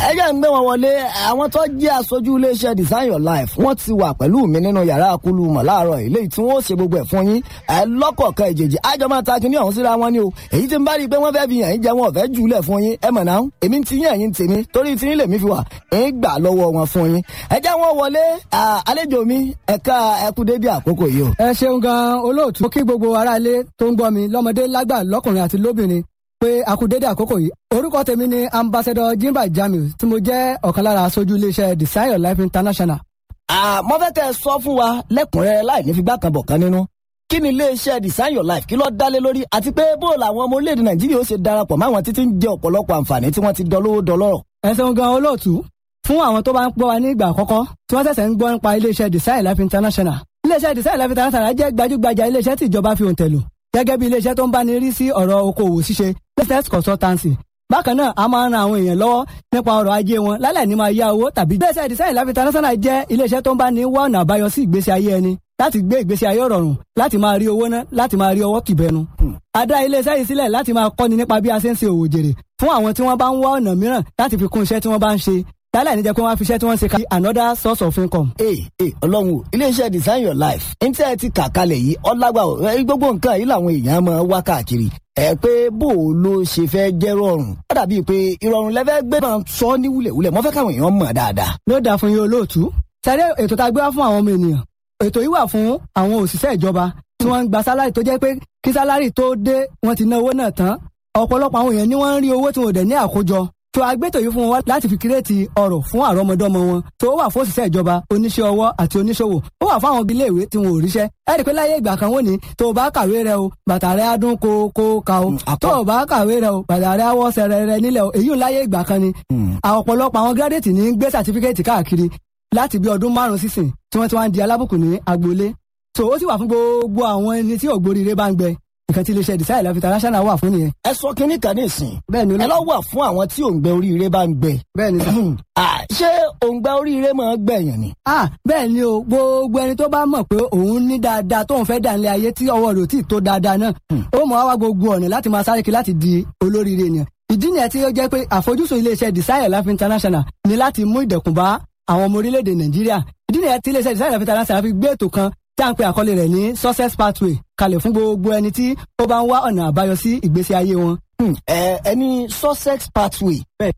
ẹ jẹ́ ń gbé wọn wọlé àwọn tó jẹ́ aṣojú iléeṣẹ́ design your life wọ́n ti wà pẹ̀lú mi nínú yàrá akulu mọ̀ láàárọ̀ ilé tí wọ́n ṣe gbogbo ẹ̀ fún yín ẹ lọ́kọ̀ọ̀kan ìjèjì àjọ máa ta kíní ọ̀hún síra wọn ni o èyí tí ń bá rí i pé wọ́n fẹ́ fi yàn yín jẹ wọn ò fẹ́ jùlẹ̀ fún yín ẹ mọ̀ náà èmi ti yàn yín tèmi torí tí yín lèmi fi wà ń gbà lọ́wọ́ wọn fún yín ẹ jẹ́ wọn wọlé àlejò mi ẹ̀ka ẹkú débi àkókò yìí o. ẹ ṣeun gan olóòtú mo kí gbogbo aráalé tó ń gbọ́ mi lọ́mọdé lágbà lọ́kùnrin àti lóbìnrin pé a kú dédé àkókò yìí orúkọ tèmi ni ambassador jimba jamiu tí mo jẹ́ ọ̀kan lára aṣojú iléeṣẹ́ design your life international. mo fẹ́ kẹ́ ẹ sọ fún wa lẹ́kùnrẹ́rẹ́ láì ní figbá kan bọ̀ kan nínú kí ni iléeṣẹ́ design your life kí ló dálé lórí àti pé bó làwọn ọmọ orílẹ̀-èdè nàìjíríà ó ṣe darapọ̀ máwọn títí ń jẹ ọ̀pọ̀lọpọ̀ àǹfààní tí wọ́n ti dọlówó dọlọ́rọ̀. ẹ ṣeun gan olóòtú fún àwọn tó bá ń gbọ́ wa ní ìgbà àkọ́kọ́ tí wọ́n ṣẹ̀ṣẹ̀ ń gbọ́ nípa iléeṣẹ́ design life international iléeṣẹ́ design life international jẹ́ gbajúgbajà iléeṣẹ́ tí ìjọba fi òǹtẹ̀ lò gẹ́gẹ́ bí iléeṣẹ́ tó ń bá ní rí sí ọ̀rọ̀ okòwò ṣíṣe business consultancy bákan náà a máa ń ran àwọn èèyàn lọ́wọ́ nípa ọrọ̀ ajé wọn lálẹ́ ní máa yá owó tàbí. iléeṣẹ́ design life international jẹ́ iléeṣẹ́ tó ń bá ní wá ọ̀nà àbáyọ sí ìgbésí ayé ẹni láti gbé ìgbésí ayé rọrùn láti máa rí owó ná láti máa rí ọwọ́ kìbẹnu. a dá iléeṣẹ́ yìí sílẹ̀ láti máa kọ́ni nípa bí a ṣe ń ṣe òwò jèrè fún àwọn tí wọ́n bá ń wá ọ̀nà mìíràn láti fi kún iṣẹ́ tí wọ́n bá ń ṣe lálẹ́ níjẹ́ pé wọ́n á fi iṣẹ́ tí wọ́n ń ṣe ká another source of income. ee ee ọlọ́run o iléeṣẹ́ design your life ní tí ẹ ti kà kalẹ̀ yìí ọlágbà o ẹ gbogbo nǹkan yìí làwọn èèyàn máa wá káàkiri ẹ pé bó o ló ṣe fẹ́ jẹ́ rọrùn ó dàbí pé ìrọ̀rùn lẹ́fẹ́ gbé máa sọ ní wúlẹ̀wúlẹ̀ mo fẹ́ káwọn èèyàn mọ̀ dáadáa. ló dáa fún yín olóòtú sáré ètò tá a gbé wá fún àwọn ọmọ ènìyàn ètò yìí wà fún àwọn òṣìṣẹ́ ìjọba tí wọ́n ń gba sálárì tó jẹ́ pé kí sálárì tó dé wọ́n ti ná owó náà tán ọ̀pọ̀lọpọ̀ àwọn èèyàn ni wọ́n ń rí owó tí wọn ò dẹ̀ ní àkójọ tó agbétò yìí fún wọn láti fi kírètì ọrọ̀ fún àrọ́mọdọ́mọ wọn tó wà fún òṣìṣẹ́ ìjọba oníṣẹ́ ọwọ́ àti oníṣòwò ó wà fún àwọn ilé ìwé tí wọn ò ríṣẹ́ ẹ rí i pé láyé ìgbà kan wọ́n ní tó o bá kàwé rẹ o bàtà rẹ á dún kó kó ka o tó o bá kàwé rẹ o bàtà rẹ á wọ́ sẹ̀rẹ̀ rẹ nílẹ̀ o èyí ń láyé ìgbà kan ni ọ̀pọ̀lọpọ̀ àwọn gírádẹ́tì ní gbé sàtífíkẹ́ẹ̀tì káàkiri láti bí ọdún márùn-ún sísìn tí wọ́n ti wá ń di alábùkún ní agboolé so ó sì wà fún gbogbo àwọn ẹni tí ògbóríire bá ń gbẹ nǹkan tí iléeṣẹ́ design life international wà fún nìyẹn. ẹ sọ kínní kan ní ìsìn bẹ́ẹ̀ ni ẹ lọ wà fún àwọn tí òǹgbẹ oríire bá ń gbẹ. bẹ́ẹ̀ ni sà. ṣé òǹgbẹ oríire máa gbẹ̀yàn ni. ah bẹ́ẹ̀ ni o gbogbo ẹni tó bá mọ̀ pé òun ní dáadáa tóun fẹ́ dà nílé ayé tí ọwọ́ rẹ̀ ò tí ì tó dáadáa náà ó mọ̀ wá gbogbo ọ̀nà láti máa sáré kiri láti di olóríire ènìyàn ìdí nìyẹn tí ó jẹ́ pé àfojúsùn iléeṣẹ́ design life international ni láti mú ìdẹ̀kùn bá àwọn ọmọ orílẹ̀-èdè nàìjíríà ìdí nìyẹn tí iléeṣẹ́ design life international fi gbé ètò kan tí a ń pe àkọlé rẹ̀ ní success pathway kalẹ̀ fún gbogbo ẹni tí ó bá ń wá ọ̀nà àbáyọ sí ìgbésí ayé wọn. ẹ ẹni sussex pathway.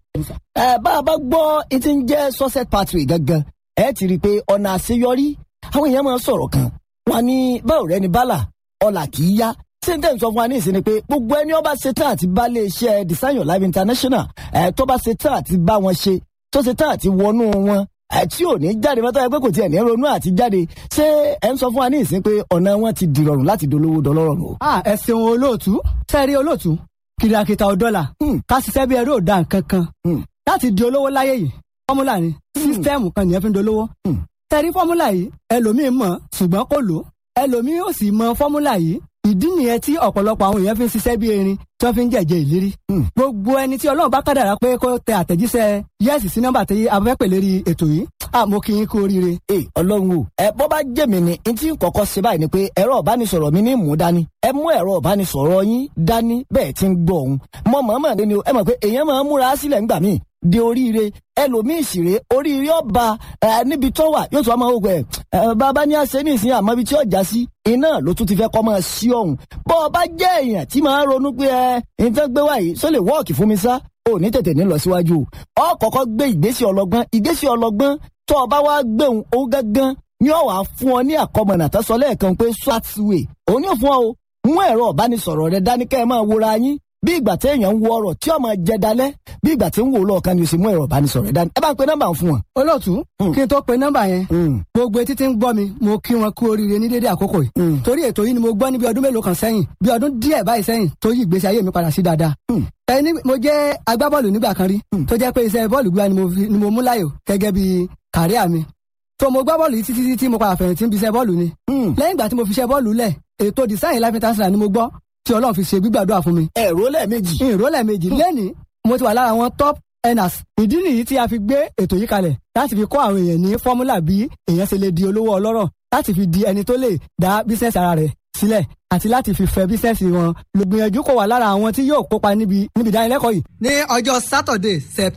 ẹ bá a bá gbọ́ etí ń jẹ́ sussex pathway gangan ẹ ti rí i pé ọ̀nà àṣeyọrí àwọn èèyàn máa ń sọ̀rọ̀ kan wọn ní báwo rẹ ni bálà ọ̀là kì í yá sèǹtẹ̀ sọ fún wa ní ìsinmi pé gbogbo ẹni ọba ṣetán àti bá lè ṣe design your life international ẹ tó bá ṣetán àti bá wọn ṣe tó ṣetán àti wọnú wọn tí ò ní jáde mọ́tò ẹgbẹ́ kò tiẹ̀ ní ronú àti jáde ṣé ẹ ń sọ fún wa ní ìsín pé ọ̀nà wọn ti dìrọ̀rùn láti dolówó dọlọ́rọ̀ nù. a ẹ ṣeun olóòtú sẹ́ẹ̀rí olóòtú kìrìàkìtà ọ̀dọ́là ká ṣiṣẹ́ bí ẹrú òdà nǹkan kan láti di olówó láyé yìí fọ́múlà ni sísítẹ́ẹ̀mù kan nìyẹn fi ń dolówó. sẹ́ẹ̀rí fọ́múlà yìí ẹlòmíín mọ̀ ṣùgbọ́n kò lò ẹlòmíín ò sì mọ fọ́múlà yìí ìdí nìyẹn tí ọ̀pọ̀lọpọ̀ àwọn èèyàn fi ń ṣiṣẹ́ bí erin tí wọ́n fi ń jẹ̀jẹ̀ ìlérí. gbogbo ẹni tí ọlọ́run bá kádàrá pé kó tẹ àtẹ̀jíṣẹ́ yẹ́sì sí nọ́mbà tí a fẹ́ pè lérí ètò yìí àmọ́ kí n kú oríire. ẹ ọlọ́run o ẹ bọ́ bá jẹ́ mi ni n tí ń kọ́kọ́ ṣe báyìí ni pé ẹ̀rọ ìbánisọ̀rọ̀ mi ní mú dání ẹ mú ẹ̀rọ ìbánisọ̀rọ̀ yín dání bẹ́ẹ̀ ti ń gbọ́ òun mọ mọ̀ọ́mọ̀ ní ni ẹ mọ̀ pé èèyàn máa ń múra sílẹ̀ ńgbà míì di oríire ẹlòmíì ṣìrè oríire ọba ẹ níbi tó wà yóò tún ọmọ ògùn ẹ ẹ bàbá ní àṣẹ ní ìsìn àmọ́ ibi tí ọjà sí iná ló tún ti fẹ́ kọ́ máa sí ọ̀hún bọ́ ọ bá jẹ́ èèyàn tí máa ronú pé ẹ nǹkan gbé wáyé só lè wọ́ọ̀kì fún mi sá ò ní tètè ní lọ síwájú ọ kọ́kọ́ gbé ìgbésẹ̀ ọlọ́gbọ́n ìgbésẹ̀ ọlọ́gbọ́n tó o bá wá gbéhùn ó gángan ní ọ̀wá fún ọ ní àkọmọ̀nà tó sọ lẹ́ẹ̀kan pé swatway òun yóò fún ọ o mú ẹ̀rọ ìbánisọ̀rọ̀ rẹ dání kẹ́ ẹ máa wòra yín bí ìgbà tí èèyàn ń wo ọ̀rọ̀ tí ọmọ jẹ dalẹ̀ bí ìgbà tí ń wò lọ́ọ̀kan ni o sì mú ẹ̀rọ ìbánisọ̀rọ̀ rẹ dání ẹ bá ń pe nọ́mbà fún wọn. olóòtú kí n tó pe nọ́mbà yẹn gbogbo etí tí ń gbọ́ mi mo kí wọn kú oríire ní dédé àkókò yìí torí ètò yìí ni mo gbọ́ ní bí ọdún mélòó kan sẹ́yìn bí ọdún díẹ̀ báyìí sẹ́yìn tó yí ìgbésí ayé mi padà sí dáadáa ẹni mo jẹ́ agbábọ́ọ̀lù nígbà kan rí tó jẹ́ pé iṣẹ́ bọ́ọ̀lù gbígbá ni mo mú láyò gẹ́gẹ́ bí kàríà mi tó mo gbá bọ́ọ̀lù yìí títí títí mo padà fẹ̀yìntì ń bi iṣẹ́ bọ́ọ̀lù ni lẹ́yìn ìgbà tí mo fi iṣẹ́ bọ́ọ̀lù lẹ̀ ètò design life international ni mo gbọ́ tí ọlọ́run fi ṣe gbígbàdúrà fún mi. ẹ̀rọ lẹ́ẹ̀mejì. ìró lẹ́ẹ̀mejì lẹ́ni mo ti wà lára àwọn top earners. ìdí nìyí tí a fi gbé ètò yìí kalẹ̀ láti fi kọ́ àwọn èèyàn ní fọ́múlà bí èèyàn ṣe lè di olówó ọlọ́rọ̀ láti fi di ẹni tó lè dá bísíǹsì ara rẹ̀ sílẹ̀ àti láti fi fẹ́ bísíǹsì wọn. lògbìyànjú kò wà lára àwọn tí yóò kópa níbi níbi ìdánilẹ́kọ̀ọ́ yìí. ní ọjọ́ Saturday